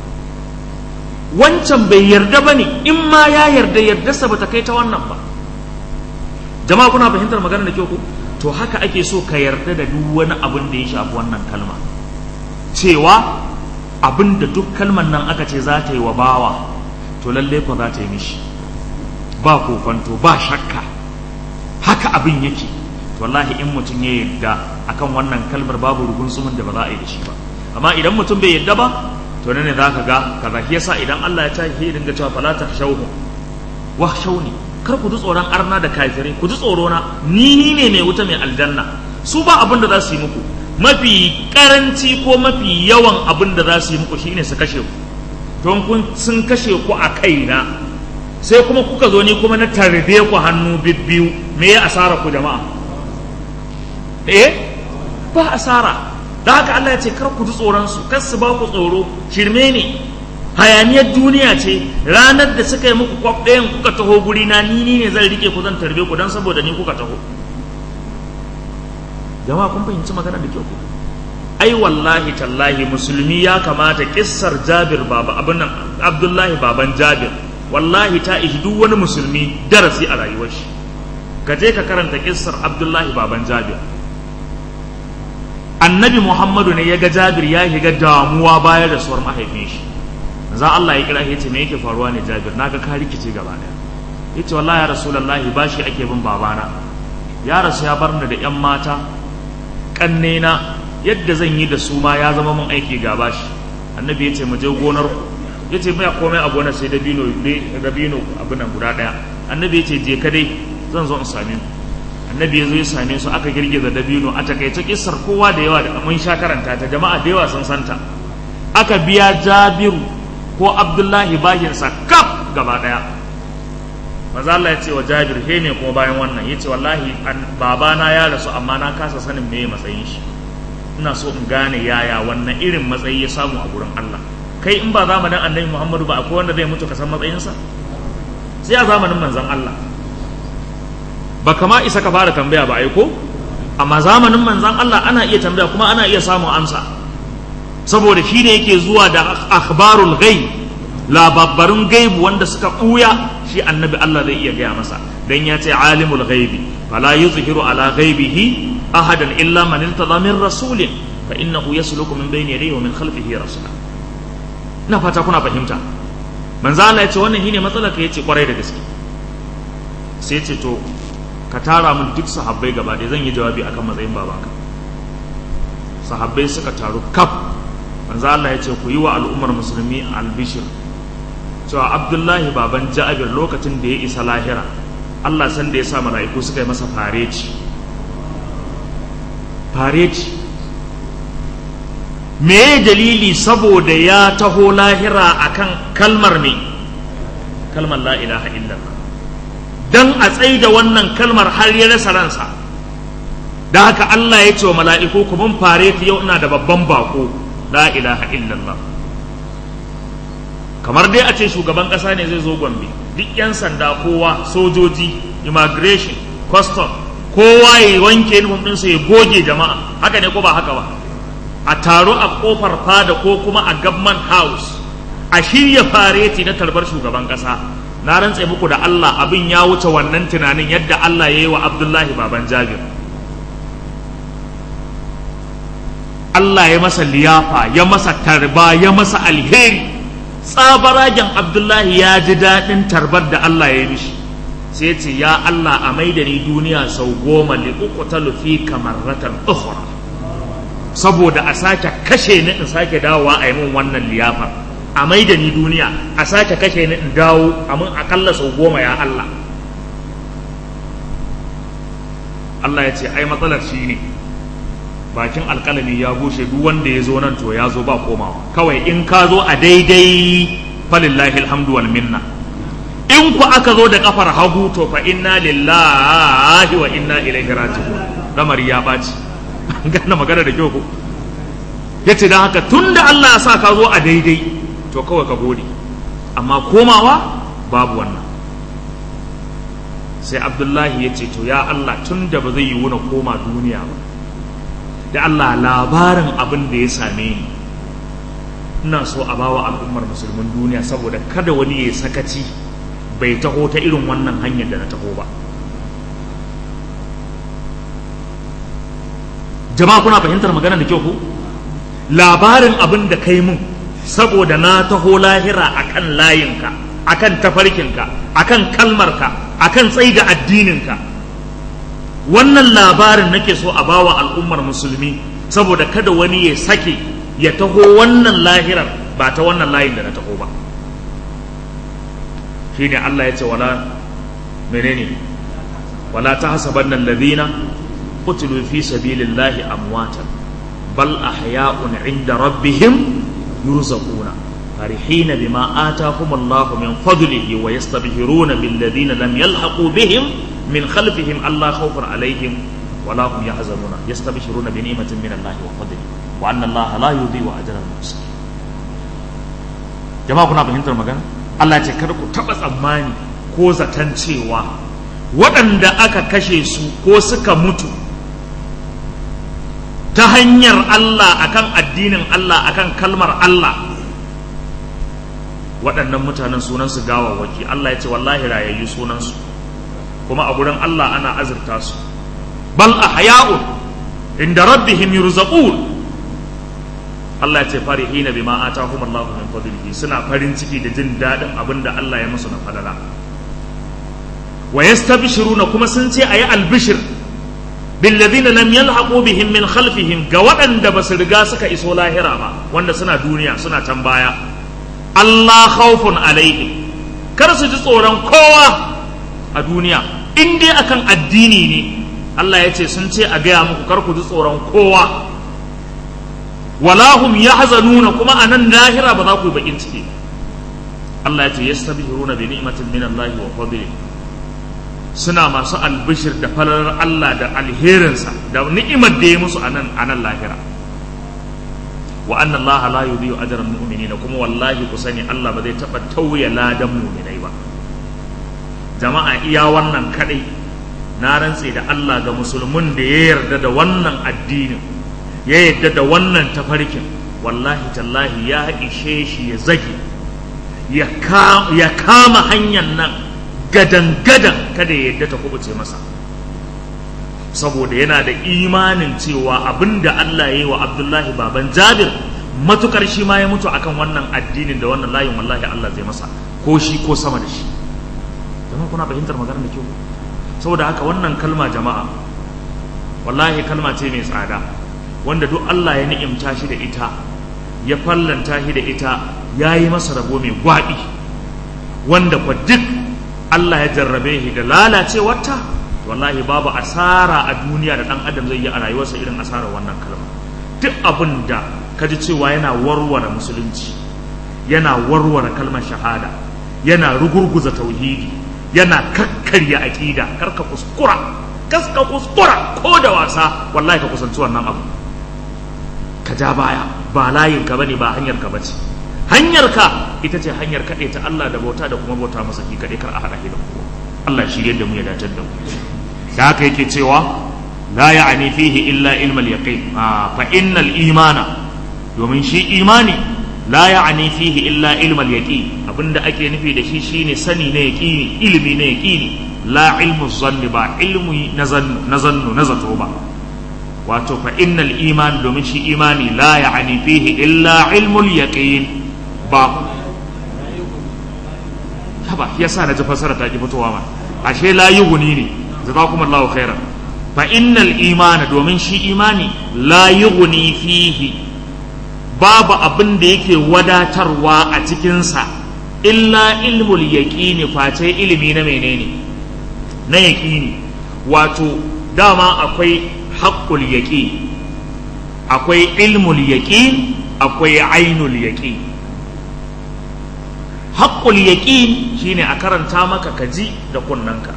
A: wancan bai yarda ba ne in ma ya yarda yardarsa ba ta kai ta wannan ba jama'a kuna fahimtar magana da kyau ko to haka ake so ka yarda da duk wani abin da ya shafi wannan kalma cewa abin da duk kalman nan aka ce za ta yi wa bawa to lalle ko za ta yi mishi ba kokonto ba shakka haka abin yake wallahi in mutum ya yarda akan wannan kalmar babu rugun sumun da ba za a yi da shi ba amma idan mutum bai yarda ba to ne za ka ga kaza shi yasa idan Allah ya tashi ya dinga cewa fala tahshawhu wa shawni kar ku ji tsoron arna da kafirai ku ji tsoro na ni ne mai wuta mai aljanna su ba abin da za su yi muku mafi karanci ko mafi yawan abin da za su yi muku shine su kashe ku don kun sun kashe ku a kaina sai kuma kuka zo ni kuma na tarbe ku hannu bibbiyu me ya asara ku jama'a eh ba asara da haka Allah ya ce kar ku ji tsoron su kar su ba ku tsoro shirme ne hayaniyar duniya ce ranar da suka yi muku kwaf ɗayan kuka taho guri na ni ne zan rike ku zan tarbe ku don saboda ni kuka taho jama'a kun fahimci magana da kyau ai wallahi tallahi musulmi ya kamata kissar jabir baba abin nan abdullahi baban jabir wallahi ta ishi duk wani musulmi darasi a rayuwar shi ka je ka karanta kissar abdullahi baban jabir annabi muhammadu ne ya ga jabir ya shiga damuwa baya da suwar mahaifin shi za Allah ya kira ya ce me yake faruwa ne jabir naga ka rikice gaba daya yace wallahi ya rasulullahi bashi ake bin babana ya rasu ya bar ni da yan mata kannena yadda zan yi da su ma ya zama mun aiki ga bashi annabi ya ce mu je gonar ku ya ce mai komai a gonar sai dabino dabino abu nan guda daya annabi ya ce je ka dai zan zo in same ku annabi ya zo ya same su aka girgiza dabino a takaice kissar kowa da yawa da mun sha karanta ta jama'a da yawa sun santa aka biya jabiru ko abdullahi bashinsa kaf gaba daya maza Allah ya ce wa jabir he ne kuma bayan wannan ya ce wallahi babana ya rasu amma na kasa sanin meye matsayin shi ina so in gane yaya wannan irin matsayi ya samu a gurin Allah kai in ba zamanin annabi Muhammadu ba akwai wanda zai mutu ka san matsayinsa sai a zamanin manzon Allah ba kama isa ka fara tambaya ba aiko amma zamanin manzon Allah ana iya tambaya kuma ana iya samun amsa saboda shi ne yake zuwa da akhbarul ghaib labarbarun gaibu wanda suka ɓuya shi annabi Allah zai iya gaya masa dan ya ce alimul ghaibi fala yuzhiru ala ghaibihi ahadan illa man irtada min rasulin fa innahu yasluku min bayni yadayhi wa min khalfihi rasula ina fata kuna fahimta manzo Allah ya ce wannan shine matsalar ka yace kwarai da gaske sai ya ce to ka tara mun duk sahabbai gaba ɗaya zan yi jawabi akan matsayin babanka sahabbai suka taru kaf manzo Allah ya ce ku yi wa al'ummar musulmi albishir cewa Abdullahi baban Ja'abir lokacin da ya isa lahira Allah san da ya sa mala'iku suka yi masa fareci fareci me dalili saboda ya taho lahira akan kalmar me kalmar la ilaha illallah dan a tsaida wannan kalmar har ya rasa ransa da haka Allah ya ce wa mala'iku ku mun fareti yau ina da babban bako la ilaha illallah kamar dai a ce shugaban ƙasa ne zai zo gombe duk 'yan sanda kowa sojoji immigration custom kowa ya wanke nufin ɗinsa ya goge jama'a haka ne ko ba haka ba a taro a kofar fada ko kuma a government house a shirya fareti na tarbar shugaban ƙasa na rantse muku da Allah abin ya wuce wannan tunanin yadda Allah ya yi wa Abdullahi baban Jabir Allah ya masa liyafa ya masa tarba ya masa alheri tsabaragen Abdullahi ya ji daɗin tarbar da Allah ya yi mishi sai ce ya Allah a maida ni duniya sau goma li uqtalu fi kamarratan ukhra saboda a sake kashe ni in sake dawowa a yi min wannan liyafa a maida ni duniya a sake kashe ni in dawo a mun akalla sau goma ya Allah Allah ya ce ai matsalar shi ne bakin alkalami ya bushe duk wanda ya zo nan to ya zo ba komawa kawai in ka zo a daidai falillahi alhamdu wal minna in ku aka zo da kafar hagu to fa inna lillahi wa inna ilaihi raji'un lamari ya baci gane magana da kyau ko yace dan haka tunda Allah ya sa ka zo a daidai to kawai ka gode amma komawa babu wannan sai abdullahi ya ce to ya Allah tunda ba zai yi wuna koma duniya ba da Allah labarin abin da ya same ni ina so a bawa al'ummar musulmin duniya saboda kada wani ya sakaci bai taho ta irin wannan hanyar da na taho ba jama'a kuna fahimtar magana da kyau ko labarin abin da kai mun saboda na taho lahira akan layinka akan tafarkinka akan kalmarka akan tsaida addininka wannan labarin nake so a bawa al'ummar musulmi saboda kada wani ya sake ya taho wannan lahirar ba ta wannan layin da na taho ba shine Allah ya ce wala menene wala tahsabanna alladhina qutilu fi sabilillahi amwatan bal ahya'un 'inda rabbihim yurzaquna فرحين بما آتاهم الله من فضله ويستبشرون بالذين لم يلحقوا بهم من خلفهم ألا خوف عليهم ولا هم يحزنون يستبشرون بنعمة من الله وفضله وأن الله لا يضيع أجر المحسنين jama'a kuna fahimtar magana Allah ce kar ku taɓa tsammani ko zaton cewa waɗanda aka kashe su ko suka mutu ta hanyar Allah akan addinin Allah akan kalmar Allah waɗannan mutanen sunansu gawawwaki Allah ya ce wallahi rayayyu sunansu kuma a gurin Allah ana azurta su bal ahya'un inda rabbihim yurzaqun Allah ya ce farihina bima atahum Allah min fadlihi suna farin ciki da jin daɗin abin da Allah ya musu na falala wa yastabshiruna kuma sun ce ayi albishir billadhina lam yalhaqu bihim min khalfihim ga waɗanda ba su riga suka iso lahira ba wanda suna duniya suna can baya Allah khawfun alaihim kar su ji tsoron kowa a duniya in dai akan addini ne Allah ya ce sun ce a gaya muku kar ku ji tsoron kowa wala hum yahzanuna kuma a nan lahira ba za ku yi bakin ciki Allah ya ce yastabshiruna bi ni'matin min Allah wa fadli suna masu albishir da falalar Allah da alherinsa da ni'imar da ya musu a nan a nan lahira wa anna allaha la yudhi'u ajra al-mu'minina kuma wallahi ku sani Allah ba zai taba tauye ladan mu'minai ba jama'a iya wannan kadai na rantse da Allah ga musulmin da ya yarda da wannan addinin ya yarda da wannan tafarkin wallahi tallahi ya ishe shi ya zage ya kama hanyar nan gadan gadan kada ya yarda ta kubuce masa saboda yana da imanin cewa abinda Allah ya yi wa Abdullahi baban Jabir matukar shi ma ya mutu akan wannan addinin da wannan layin wallahi Allah zai masa ko shi ko sama da shi jama'a kuna fahimtar maganar da kyau saboda haka wannan kalma jama'a wallahi kalma ce mai tsada wanda duk Allah ya ni'imta shi da ita ya fallanta shi da ita ya yi masa rabo mai gwaɓi wanda kwa duk Allah ya jarrabe shi da lalacewarta wallahi babu asara a duniya da ɗan adam zai yi a rayuwarsa irin asarar wannan kalma duk abin da ka ji cewa yana warware musulunci yana warware kalmar shahada yana rugurguza tauhidi yana kakkarya aƙida karka kuskura kaska kuskura ko da wasa wallahi ka kusanci wannan abu ka ja baya ba layin ka bane ba hanyar ka bace hanyar ka ita ce hanyar kaɗai ta Allah da bauta da kuma bauta masa ki kaɗai kar a haɗa da kowa Allah shirye da mu ya datar da mu da haka yake cewa la ya'ni fihi illa ilmal yaqin fa innal imana domin shi imani la ya'ni fihi illa ilmal yaqin abinda ake nufi da shi shine sani na yaqini ilimi na yaqini la ilmu zanni ba ilmu na zannu na zannu na zato ba wato fa innal iman domin shi imani la ya'ni fihi illa ilmul yaqin ba haba yasa na ji fasara ta ki fitowa ma ashe la yughni ne jazakumullahu khairan fa innal imana domin shi imani la yughni fihi babu abin da yake wadatarwa a cikinsa illa ilmul yaqini face ilimi na menene na yaqini wato dama akwai haqqul yaqin akwai ilmul yaqin akwai ainul yaqin haqqul yaqin shine a karanta maka kaji da kunnanka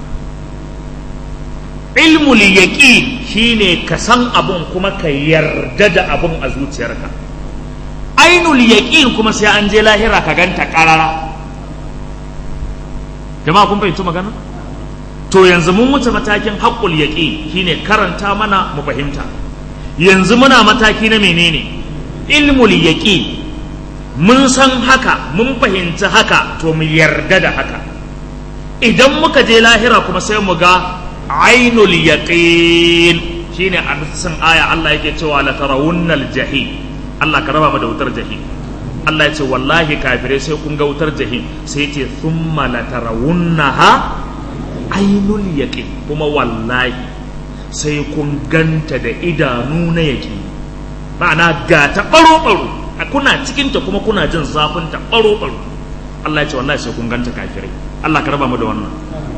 A: ilmul yaqin shine ka san abun kuma ka yarda da abun a zuciyarka ainul yaqin kuma sai an je lahira ka ganta karara jama'a kun fahimci magana to yanzu mun wuce matakin haqqul yaqin shine karanta mana mu fahimta yanzu muna mataki na menene ilmul yaqin mun san haka mun fahimci haka to mu yarda da haka idan muka je lahira kuma sai mu ga ainul yaqin shine a cikin aya Allah yake cewa la tarawunnal jahim Allah ka raba mu da wutar jahim Allah ya ce wallahi kafirai sai kun ga wutar jahim sai ce thumma la tarawunnaha ainul yaqin kuma wallahi sai kun ganta da idanu na yaqin ma'ana ga ta baro baro kuna cikin ta kuma kuna jin zafin ta baro baro Allah ya ce wallahi sai kun ganta kafirai Allah ka raba mu da wannan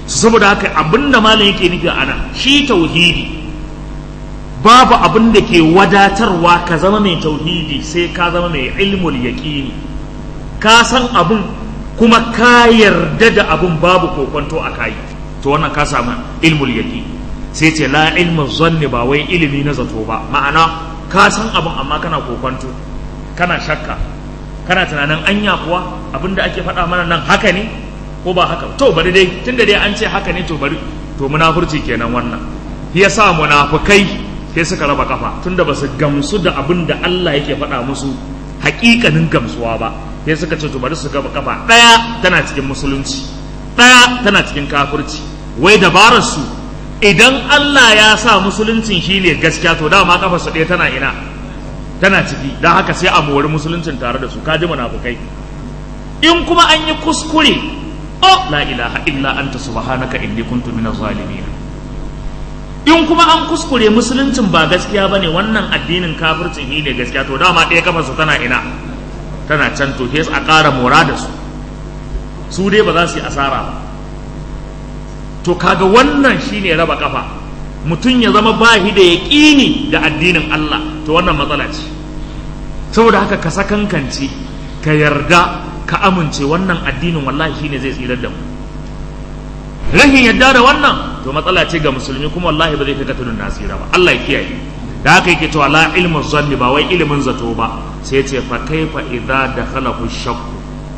A: saboda haka abinda malam yake nufi ana shi tauhidi babu abin da ke wadatarwa ka zama mai tauhidi sai ka zama mai ilmul yaqini ka san abin kuma ka yarda da abin babu kokonto a kai to wannan ka samu ilmul yaqini sai ce la ilmu zanni ba wai ilimi na zato ba ma'ana ka san abin amma kana kokonto kana shakka kana tunanin anya kuwa abin da ake faɗa mana nan haka ne ko ba haka to bari dai tunda dai an ce haka ne to bari to munafurci kenan wannan shi yasa munafukai sai suka raba kafa tunda ba su gamsu da abin da Allah yake faɗa musu hakikanin gamsuwa ba sai suka ce to bari su gaba kafa ɗaya tana cikin musulunci ɗaya tana cikin kafirci wai dabarar su idan Allah ya sa musuluncin shine gaskiya to dama kafa su ɗaya tana ina tana ciki don haka sai a mori musuluncin tare da su kaji munafukai in kuma an yi kuskure oh la ilaha illa anta subhanaka inni kuntu minaz zalimin in kuma an kuskure musuluncin ba gaskiya bane wannan addinin kafircin ne gaskiya to dama ɗaya kafa su tana ina tana can to sai a ƙara mora da su su dai ba za su yi asara ba to kaga wannan shine raba kafa mutum ya zama bahi da yaƙini da addinin Allah to wannan matsala ce saboda haka ka sakankance ka yarda ka amince wannan addinin wallahi shine zai tsirar da mu rahin yadda da wannan to matsala ce ga musulmi kuma wallahi ba zai kai tudun nasira ba Allah ya kiyaye da haka yake cewa la ilmu zanni ba wai ilimin zato ba sai ce fa kaifa idza dakhalahu shakku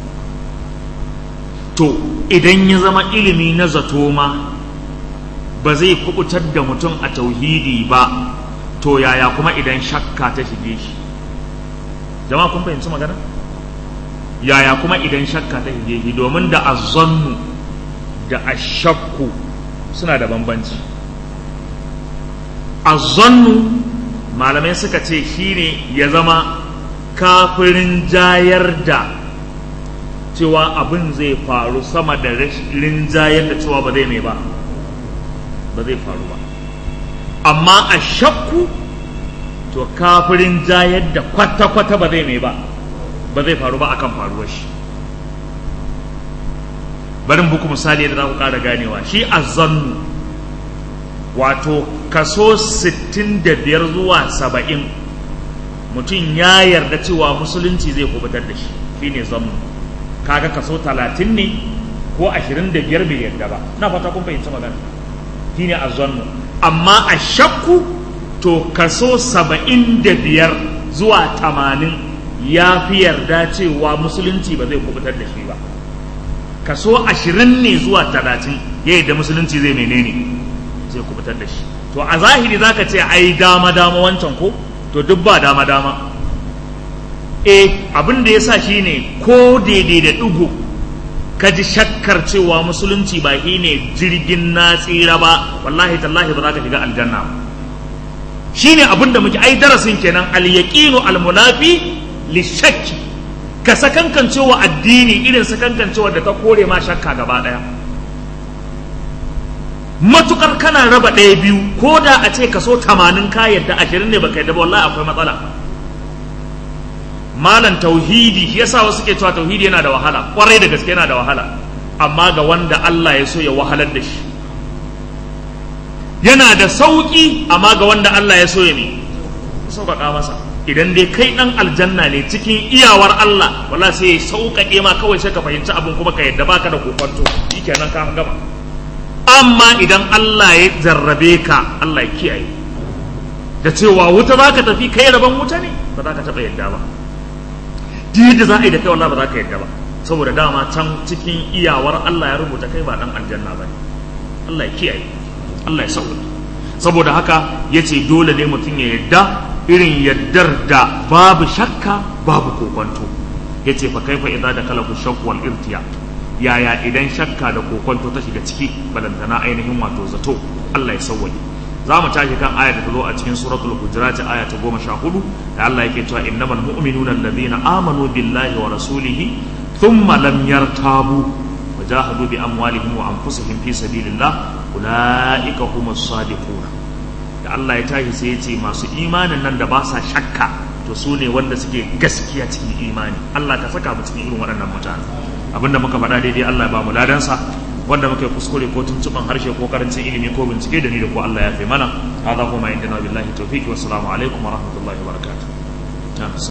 A: to idan ya zama ilimi na zato ma ba zai kubutar da mutum a tauhidi ba to yaya kuma idan shakka ta shige shi jama'a kun fahimci magana yaya kuma idan shakka ta shige shi domin da azzannu da ashakku suna da bambanci azzannu malamai suka ce shine ya zama kafirin jayar da cewa abin zai faru sama da rinjayar da cewa ba zai mai ba ba zai faru ba amma a shakku to kafirin jayar da kwata-kwata ba zai mai ba ba zai faru ba akan faruwar shi barin buku misali da za ku ƙara ganewa shi azzannu wato kaso 65 zuwa 70 mutum ya yarda cewa musulunci zai kubutar da shi shine zannu kaga kaso 30 ne ko 25 bai yarda ba na fata kun fahimci magana shine azzannu amma a shakku to kaso 75 zuwa 80 ya fi yarda cewa musulunci ba zai kubutar da shi ba kaso ashirin ne zuwa talatin ya da musulunci zai menene zai kubutar da shi to a zahiri za ka ce ai dama dama wancan ko to duk ba dama dama e abin da ya sa shi ne ko daidai da ɗigo ka ji shakkar cewa musulunci ba shi ne jirgin na tsira ba wallahi tallahi ba za ka shiga aljanna ba shi ne abin da muke ai darasin kenan al-yaqinu al-munafi li-shakki ka sakankancewa addini irin sakankancewa da ta kore ma shakka gaba ɗaya matukar kana raba ɗaya biyu ko da a ce kaso tamanin ka yadda ashirin ne baka yadda ba wallahi akwai matsala malam tauhidi yasa wasu ke cewa tauhidi yana da wahala kwarai da gaske yana da wahala amma ga wanda Allah ya so ya wahalar da shi yana da sauƙi amma ga wanda Allah ya so ya ne sauƙaƙa masa idan dai kai dan aljanna ne cikin iyawar Allah wala sai ya sauƙaƙe ma kawai sai ka fahimci abin kuma ka yadda baka da kokonto shikenan ka gama amma idan Allah ya jarrabe ka Allah ya kiyaye da cewa wuta za ka tafi kai rabon wuta ne ba za ka taɓa yadda ba duk yadda za a yi da kai wallahi ba za ka yadda ba saboda dama can cikin iyawar Allah ya rubuta kai ba dan aljanna ba ne Allah ya kiyaye Allah ya sauƙaƙe saboda haka ya ce dole ne mutum ya yadda irin yaddar da babu shakka babu kokonto ya ce fa kaifa idza da kala shakku wal irtiya yaya idan shakka da kokonto ta shiga ciki balantana ainihin wato zato Allah ya sauwaye za mu tashi kan aya da ta zo a cikin suratul hujurat aya ta goma sha hudu da Allah yake cewa innamal mu'minuna alladhina amanu billahi wa rasulihi thumma lam yartabu wajahadu bi amwalihim wa anfusihim fi sabilillah ulaika humus sadiquna da Allah ya tashi sai ya ce masu imanin nan da ba sa shakka to su ne wanda suke gaskiya cikin imani Allah ka saka mu cikin irin waɗannan mutane abinda muka faɗa daidai Allah ya ba mu ladansa wanda muke kuskure ko tuntuban harshe ko karancin ilimi ko bincike da ni da ko Allah ya fi mana hada kuma indana billahi tawfiq wa assalamu alaikum wa rahmatullahi wa barakatuh